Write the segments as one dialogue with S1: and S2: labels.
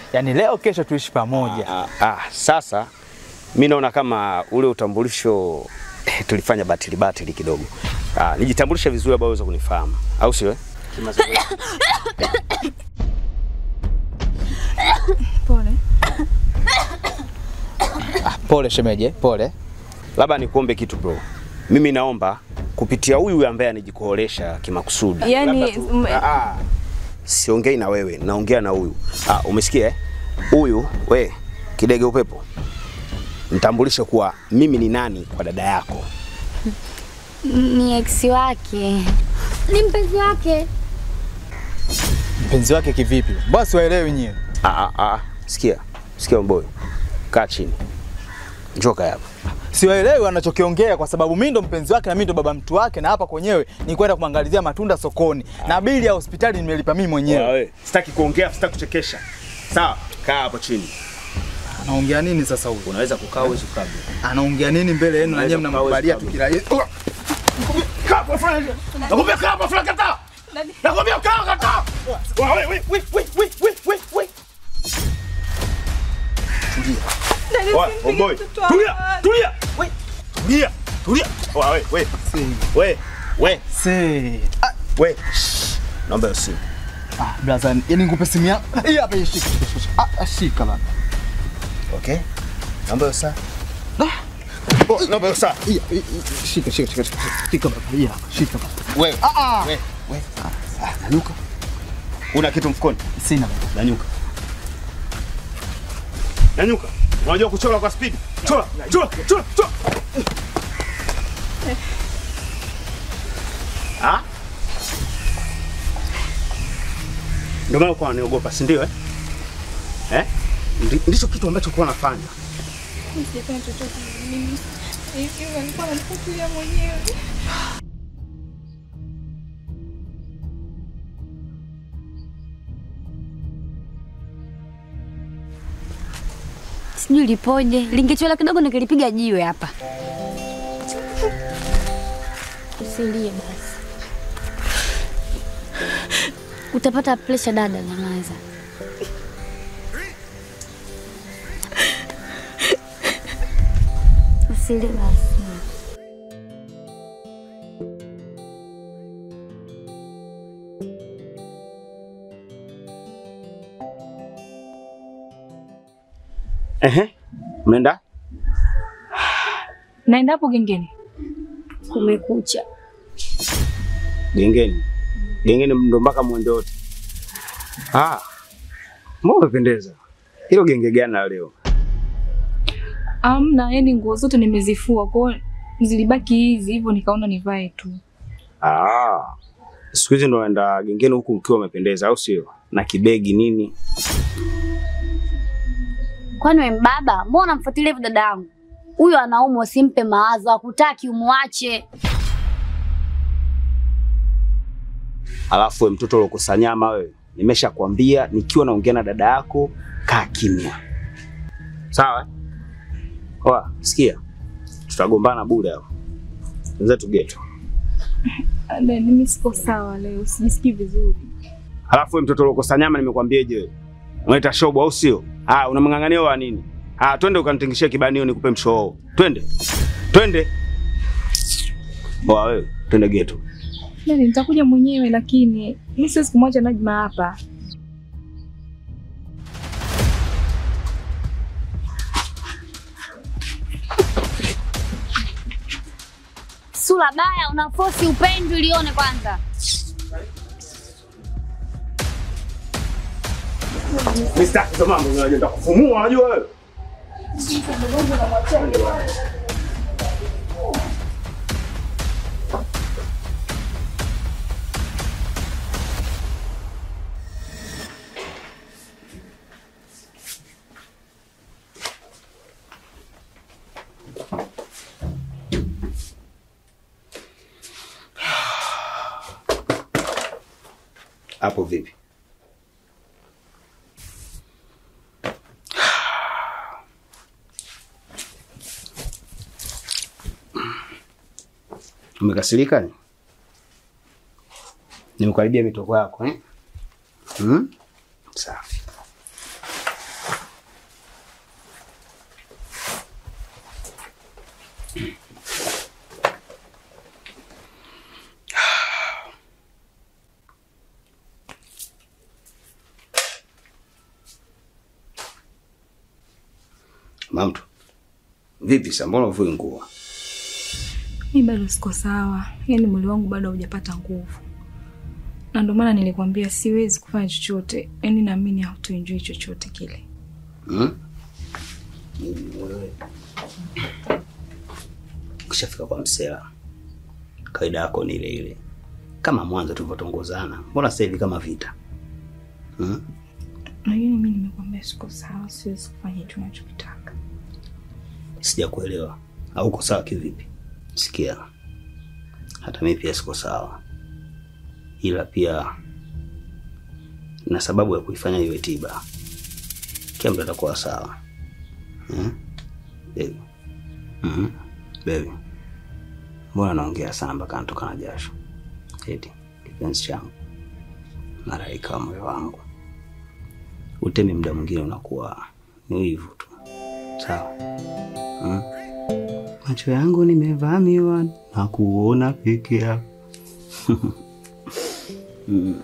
S1: Yaani leo kesho tuishi pamoja.
S2: Ah, ah, sasa mi naona kama ule utambulisho eh, tulifanya batili batili kidogo. Ah, nijitambulishe vizuri ambao uweze kunifahamu, au sio? eh? Kimazoezi.
S3: Pole.
S1: Ah, pole shemeje, pole.
S2: Labda nikuombe kitu bro, mimi naomba kupitia huyu ambaye anijikoolesha kimakusudi.
S3: Yaani,
S2: Labda tu-
S3: m-
S2: ah, ah, siongei na wewe, naongea na huyu. Ah, umesikia? eh? Huyu we kidege upepo, nitambulishe kuwa mimi ni nani kwa dada yako.
S4: Ni ex wake, ni mpenzi wake.
S1: Mpenzi wake kivipi? Basi waelewi nyie.
S2: Ah, ah, ah. Sikia, sikia mboy, kaa chini, njoo kaa hapa.
S1: Siwaelewi wanachokiongea kwa sababu mimi ndo mpenzi wake na mimi ndo baba mtu wake, na hapa kwenyewe ni kwenda kumwangalizia matunda sokoni na bili ya hospitali nimelipa mimi mwenyewe.
S2: Wewe, sitaki kuongea, sitaki kuchekesha. Sawa, kaa hapo chini.
S1: Anaongea nini sasa huyu?
S2: Unaweza kukaa, uwezi kukaa. bro.
S1: Anaongea nini mbele yenu na nyinyi
S2: Unaweza
S1: mnamkubalia
S2: kukaa,
S1: tu kila
S2: Nakwambia kaa hapa, Frank, kataa. Nakwambia kaa, kataa. Wewe, wewe, wewe, wewe, wewe, wewe, wewe.
S3: Dada,
S2: Oya,
S3: usimpige
S2: Omboy,
S3: mtoto wa
S2: tulia,
S3: watu.
S2: tulia. We, tulia, tulia. Oya, we, we, we, we,
S1: Se. Ah,
S2: we. Shh. Naomba hiyo simu.
S1: ah, brother, yani nikupe simu yako. Hii hapa hii shika, shika, shika. Ah, ah, shika bana.
S2: Okay? Naomba hiyo saa. Oh, naomba hiyo saa.
S1: Hii, hii, hii, Shika, shika, shika, shika. Shika bana. Hii hapa, shika bana.
S2: Wewe,
S1: Ah, ah.
S2: we, we. Ah, Nanyuka. Una kitu mfukoni?
S1: Sina bana.
S2: Nanyuka. Nanyuka. Unajua kuchora kwa speed? Chora, chora, chora, chora. Ah? Ndio maana uko unaniogopa, si ndio eh? Eh? Ndi- Ndicho kitu ambacho kwa nafanya.
S3: Sijafanya chochote mimi. Hivyo nilikuwa namfuatilia mwenyewe.
S4: Sijui lipoje, lingechwela kidogo nikilipiga jiwe hapa. Usilie basi, utapata presha dada. Nyamaza. Usilie basi.
S2: Ehe. Unaenda?
S3: Naenda hapo gengeni.
S4: Kumekucha.
S2: Gengeni. Gengeni ndo mpaka mwende wote. Ah. Mbona umependeza? Hilo genge gani la leo?
S3: Amna, yani nguo zote nimezifua, kwa hiyo zilibaki hizi hivyo, nikaona nivae tu.
S2: Ah. Siku hizi ndo unaenda gengeni huku ukiwa umependeza au sio? Na kibegi nini?
S4: Kwani we mbaba, mbona unamfuatilia hivyo dada yangu? Huyo anaumwa, usimpe mawazo, akutaki umwache.
S2: Alafu we mtoto uliokosa nyama wewe. Nimeshakwambia nikiwa naongea na dada yako kaa kimya. Sawa? eh? Oa, sikia. Tutagombana bure hapo. Wenzetu geto.
S3: Dada, mimi siko sawa leo, sijisikii vizuri.
S2: Halafu wewe mtoto uliokosa nyama nimekwambiaje wewe? Unaita shobo au sio? Ah, unamng'ang'ania wa nini? Ah, twende ukanitingishie kibanio nikupe mshoo. Twende. Twende. Oa wewe, twende geto.
S3: Nani, nitakuja mwenyewe, lakini mimi siwezi kumwacha Najma hapa.
S4: Sura baya, unafosi upendo ilione kwanza.
S2: Mr. Hizo mambo unajua kufumua unajua wewe. Hapo vipi? Umekasirika ni? Nimekuharibia mitoko yako eh? Hmm? Safi. Mamtu. Vipi sasa mbona uvui nguo?
S3: Mi bado siko sawa, yaani mwili wangu bado haujapata nguvu, na ndio maana nilikwambia siwezi kufanya chochote, yaani naamini hautoenjoy chochote kile.
S2: Hmm? Mimi wewe. Ukishafika kwa msela, kawaida yako ni ile ile, kama mwanzo tulivyotongozana. Mbona sasa hivi kama vita? Hmm?
S3: Lakini mi nimekwambia siko sawa, siwezi kufanya hicho unachokitaka.
S2: Sijakuelewa. Au uko sawa kivipi? Sikia, hata mimi pia siko sawa, ila pia na sababu ya kuifanya iwe tiba. Kila mtu atakuwa sawa. Hmm? Baby. Mhm. Baby. Mbona naongea sana mpaka natoka na jasho? Eti kipenzi changu, malaika wa moyo wangu, utemi muda mwingine unakuwa ni wivu tu, sawa? Hmm? Macho yangu nimevamiwa na kuona peke yako. Mm.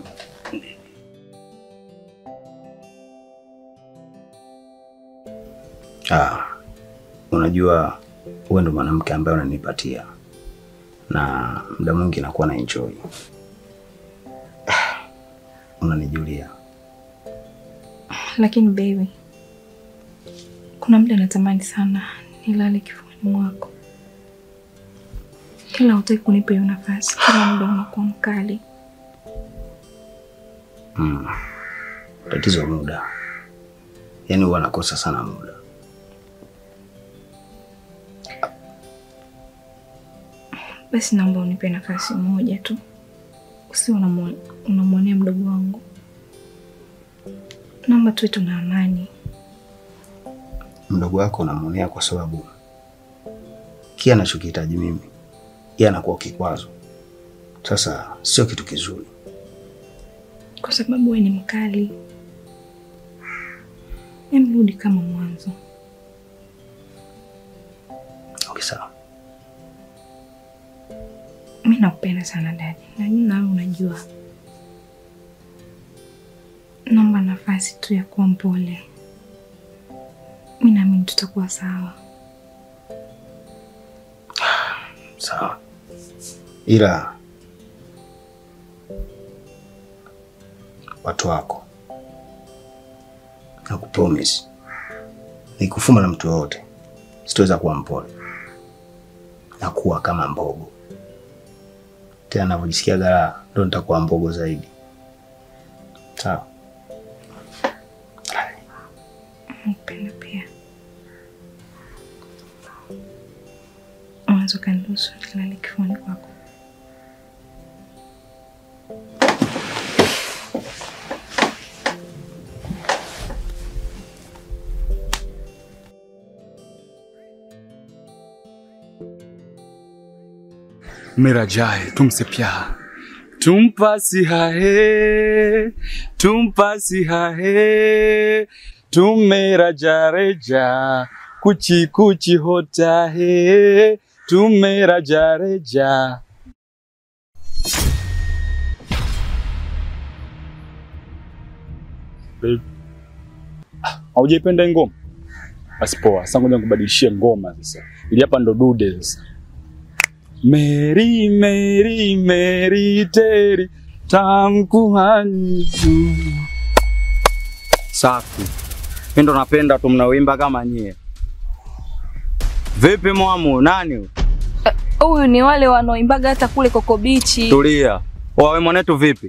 S2: Ah, unajua wewe ndo mwanamke ambaye unanipatia na muda mwingi nakuwa na enjoy. Ah, Unanijulia.
S3: Lakini baby, kuna muda natamani sana nilale kifuani mwako, kila hutaki kunipa hiyo nafasi, kila muda unakuwa mkali.
S2: Mm. Tatizo muda, yaani huwa nakosa sana muda.
S3: Basi naomba unipe nafasi moja tu, usi unamwonea mdogo wangu. Naomba tuwe tuna amani.
S2: Mdogo wako unamwonea kwa sababu kile anachokihitaji mimi yeye anakuwa kikwazo. Sasa sio kitu kizuri.
S3: kwa sababu wewe ni mkali. Emrudi kama mwanzo.
S2: Okay, sawa.
S3: Mi nakupenda sana dadi, najua nawe unajua. Naomba nafasi tu ya kuwa mpole. Mi naamini tutakuwa sawa.
S2: Sawa. Ila watu wako na kupromise nikufuma na mtu yoyote sitaweza kuwa mpole na kuwa kama mbogo tena, navyojisikia gara ndo nitakuwa mbogo zaidi. Sawa.
S3: Nakupenda pia. Unaweza ukaniruhusu nilale kifuani kwako?
S5: मेरा जाए तुमसे प्यार तुम पास है तुम पास है तुम मेरा जा रे जा कुछ कुछ होता है तुम मेरा जा रे जा Babe. Ah, Haujaipenda hii ngoma? Basi poa, sasa ngoja nikubadilishie ngoma sasa. Ili hapa ndo dude sasa. Mary, Mary, Mary, Teri, tamkuhani
S6: Safi. Mimi ndo napenda tu mnaoimba kama nyie. Vipi mwamu, nani huyu?
S3: Huyu ni wale wanaoimbaga hata kule Koko Bichi.
S6: Tulia. Wawe mwanetu vipi?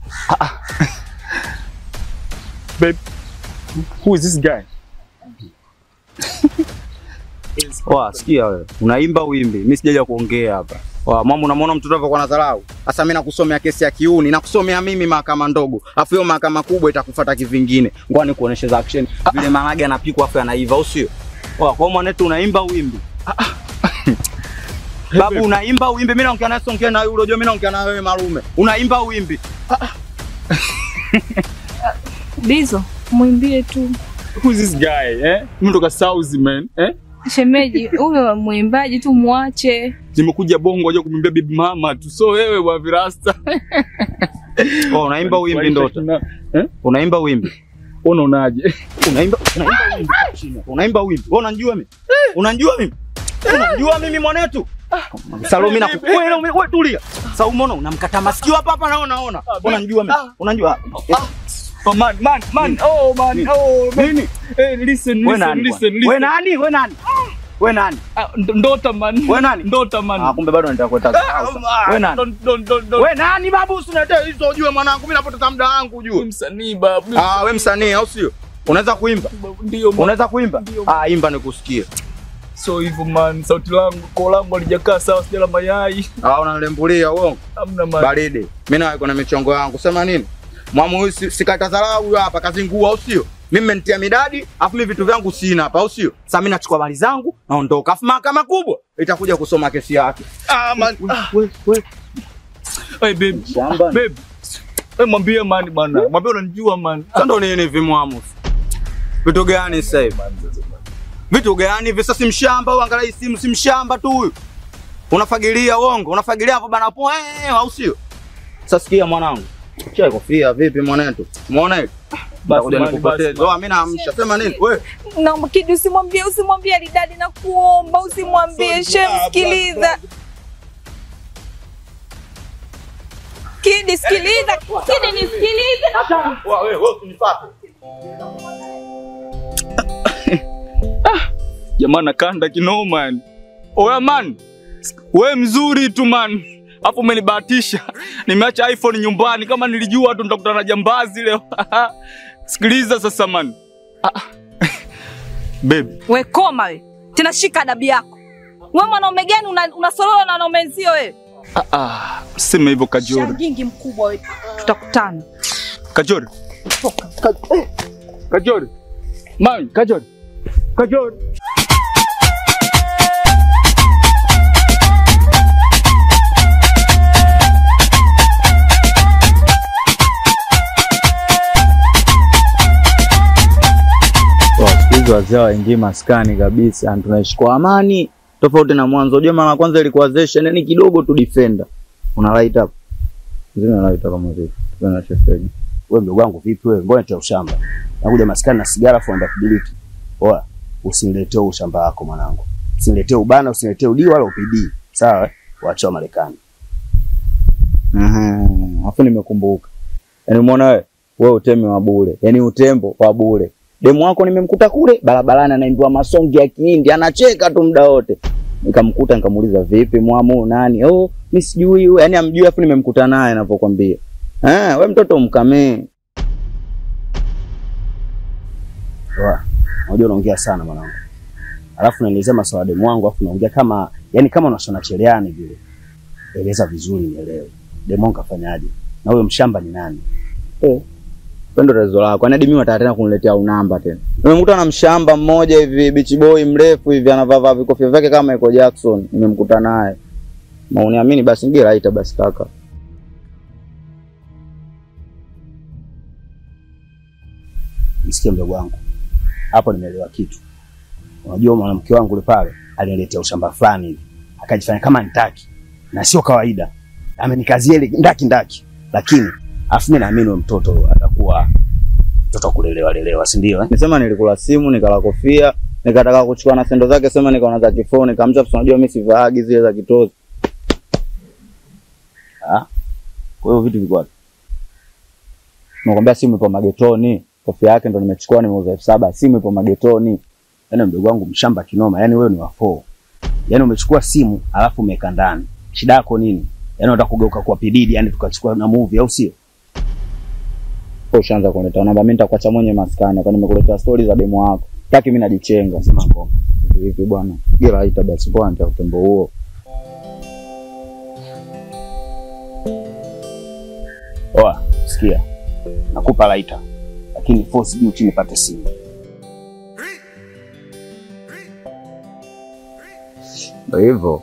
S5: Babe, who is this guy?
S6: Wa, sikia wewe. Unaimba wimbi. Mimi sijaja kuongea hapa. Wa, mwamu unamwona mtoto wako na dharau. Sasa mimi nakusomea kesi ya kiuni, nakusomea mimi mahakama ndogo. Afu hiyo mahakama kubwa itakufuata kivingine. Ngoja nikuoneshe za action. Vile marage anapikwa afu anaiva, au sio? Wa, kwa mwanetu unaimba wimbi. Babu unaimba wimbi, mimi naongea na songea na yule, unajua mimi naongea na wewe malume. Unaimba wimbi.
S3: Bizo, mwimbie tu.
S5: Who is this guy, eh? Mimi ndo South man, eh?
S3: Shemeji, huyo mwimbaji tu mwache.
S5: Nimekuja Bongo aje kumwimbia bibi mama tu. So wewe wa virasta.
S6: Oh, unaimba wimbi ndota.
S5: Eh?
S6: Unaimba wimbi.
S5: unaonaje?
S6: Unaimba unaimba wimbi kwa chini hapo. Unaimba wimbi. Wewe unanijua mimi? Unanijua mimi? Unanijua mimi mwanetu? Salome na
S5: vipi?
S6: wewe wewe tulia. Sasa umeona unamkata masikio hapa hapa naona naona. Unanijua mimi? Unanijua?
S5: Oh, man, man, man. Oh, man. Oh, man.
S6: Nini?
S5: Hey, listen,
S6: Wewe
S5: listen,
S6: nani?
S5: listen,
S6: bwana?
S5: listen.
S6: Wewe nani? Wewe nani? Wewe nani?
S5: Ah, nd- Ndota man.
S6: Wewe nani?
S5: Ndota man.
S6: Ah, kumbe bado nataka kueta. Wewe nani?
S5: Don't, don't, don't, don't.
S6: Wewe nani babu usiniletee hizo ujue mwanangu mimi napoteza muda wangu
S5: Wewe
S6: ujue.
S5: msanii babu.
S6: Ah, wewe msanii au sio? Unaweza kuimba?
S5: Ndio man.
S6: Unaweza kuimba?
S5: Ndio.
S6: Ah, imba nikusikie.
S5: So hivyo man, sauti langu, koo langu halijakaa sawa, sijala mayai.
S6: Ah, unanilembulia uongo.
S5: Hamna man.
S6: Baridi. Mimi nawe kuna michongo yangu. Sema nini? Mwamu huyu si- sikata dharau huyu hapa kazingua au sio? Mimi mmenitia midadi, afu mimi vitu vyangu sina hapa au sio? Sasa mimi nachukua mali zangu, naondoka. Afu mahakama kubwa itakuja kusoma kesi yake.
S5: Ah, man. Ah.
S6: Wewe wewe
S5: Hey, babe.
S6: shamba.
S5: Babe. Hey, mwambie man bana. Mwambie unanijua man.
S6: Sasa ndo nini hivi mwamu? Vitu gani sasa hivi? Vitu gani hivi? Sasa si mshamba au angalia hii simu si mshamba tu huyu. Unafagilia uongo, unafagilia hapo bana po eh, au sio? Sasa sikia mwanangu. Chai kofia vipi mwanetu? Umeona hivi?
S5: Basi
S6: Kuja
S5: man,
S6: nikupoteze.
S5: basi,
S6: Oh, mimi naamsha. Sema nini? Wewe
S3: Naomba Kidi, usimwambie usimwambie Lidadi, na kuomba usimwambie. Shem, sikiliza Kidi, sikiliza Kidi, nisikilize.
S6: wewe wewe usinifuate.
S5: Jamaa nakanda kinoma yani. Oya man. We mzuri tu man. Hapo umenibahatisha. Nimeacha iPhone nyumbani kama nilijua tu nitakutana na jambazi leo. Sikiliza sasa man. Ah. Babe,
S3: We koma we tena, shika adabu yako. We mwanaume gani una- unasorora na wanaume wenzio wewe?
S5: ah, ah, sema hivyo Kajori.
S3: Shangingi mkubwa we, tutakutana.
S5: Kajori. Ka- eh, Kajori. Man, Kajori. Kajori.
S6: Kwa siku hizi wazee waingie maskani kabisa, tunaishi kwa amani tofauti na mwanzo. Unajua mara ya kwanza ilikuwa zeshen, yani kidogo tu defender. Una light up. Zina light up kama vipi? Tuna shefeni.
S2: Wewe mdogo wangu vipi wewe? Mbona cha ushamba? Nakuja maskani na sigara for undability. Oa, usiniletee ushamba wako mwanangu. Usiniletee ubana, usiniletee udi wala upidi. Sawa? eh? Waacha wa Marekani.
S6: Mhm. Afu nimekumbuka. Yaani umeona wewe? Wewe utemi wa bure. Yaani utembo wa bure. Demu wako nimemkuta kule barabarani anaimbiwa masongi ya Kihindi, anacheka tu muda wote. Nikamkuta nikamuuliza vipi mwamu nani? Oh, mimi sijui huyo. Yaani amjui afu nimemkuta naye anapokuambia. Eh, wewe mtoto mkamee.
S2: Oa, unajua unaongea sana mwanangu. Alafu unaelezea maswala ya demu wangu, alafu unaongea kama yani kama unashona cheleani vile. Eleza vizuri nielewe. Demu wangu kafanyaje? Na huyo mshamba ni nani?
S6: Eh. Pendo tatizo lako. Yaani hadi mimi wataka tena kuniletea unamba tena. Nimemkuta na mshamba mmoja hivi beach boy mrefu hivi anavaa vaa vikofia vyake kama Michael Jackson. Nimemkuta naye. Mauniamini basi ngie laita basi kaka.
S2: Nisikie mdogo wangu. Hapo nimeelewa kitu. Unajua mwanamke wangu yule pale aliniletea ushamba fulani hivi. Akajifanya kama nitaki. Na sio kawaida. Amenikazia ile ndaki ndaki. Lakini afu mimi naamini huyo mtoto atakuwa mtoto wa kulelewa lelewa, si ndio eh?
S6: Nisema nilikula simu, nikala kofia, nikataka kuchukua na sendo zake sema nikaona za kifoni, nikamcha unajua mimi sivaagi zile za kitozi.
S2: Ah. Kwa hiyo vitu vilikuwa
S6: Nakwambia simu ipo magetoni. Kofia yake ndo nimechukua nimeuza elfu saba. Simu ipo magetoni.
S2: Yaani mdogo wangu mshamba kinoma, yaani wewe ni wa four. Yaani umechukua simu alafu umeweka ndani. Shida yako nini? Yaani unataka kugeuka kwa pididi, yaani tukachukua na movie au sio?
S6: Kwa ushaanza kuleta namba, mimi nitakuacha mwenye maskani, kwa nimekuletea stori za demo wako. Taki mimi najichenga.
S2: Sema ngoma.
S6: Hivi bwana. Gira haita basi kwa nita utembo huo.
S2: Oa, sikia. Nakupa laita. Lakini force juu chini pate simu.
S6: Ndio hivyo.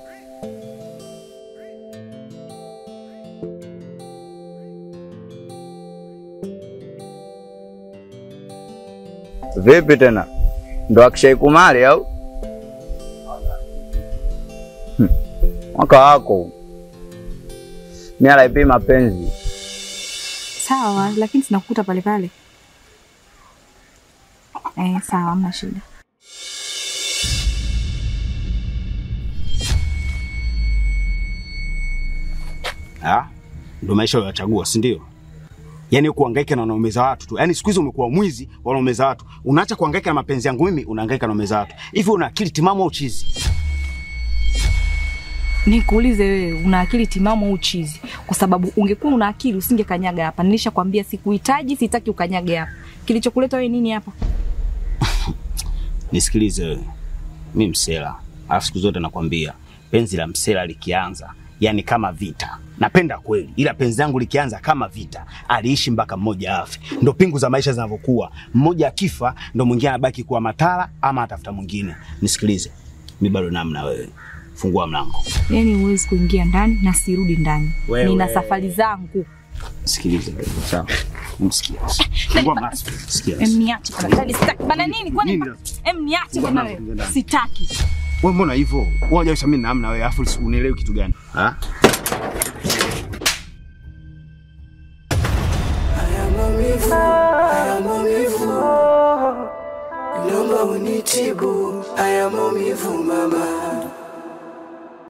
S6: Vipi tena? Ndo Akshay Kumari au? Hmm. Mwaka wako. Mimi alaipi mapenzi.
S3: Sawa, lakini tunakukuta pale pale. Eh, sawa, hamna shida.
S2: Ah, ndio maisha uliyochagua, si ndio? Yaani kuhangaika na wanaume za watu tu. Yaani siku hizi umekuwa mwizi wa wanaume za watu. Unaacha kuhangaika na mapenzi yangu mimi, unahangaika na wanaume za watu. Hivi una akili timamu au chizi?
S3: Nikuulize wewe, una akili timamu au chizi? Kwa sababu ungekuwa una akili usingekanyaga hapa. Nilishakwambia sikuhitaji, sitaki ukanyage hapa. Kilichokuleta wewe nini hapa?
S2: Nisikilize wewe. Mimi msela. Alafu siku zote nakwambia, penzi la msela likianza, yani kama vita. Napenda kweli, ila penzi langu likianza kama vita, aliishi mpaka mmoja afe. Ndo pingu za maisha zinavyokuwa. Mmoja akifa, ndo mwingine anabaki kuwa matala ama atafuta mwingine. Nisikilize. Mimi bado namna wewe. Fungua mlango.
S3: Yaani huwezi kuingia ndani na sirudi ndani.
S2: Wewe.
S3: Nina safari zangu.
S2: Sikilize. Sawa. Msikia. Fungua mlango. Sikia.
S3: Em, niache bana. Dali, sitaki. Bana nini? Kwani
S2: Nini?
S3: em niache bana wewe. Sitaki.
S2: Wewe mbona hivyo? Wewe unajua mimi namna wewe, afu unielewi kitu gani? Ha?
S7: Naomba unitibu haya maumivu mama.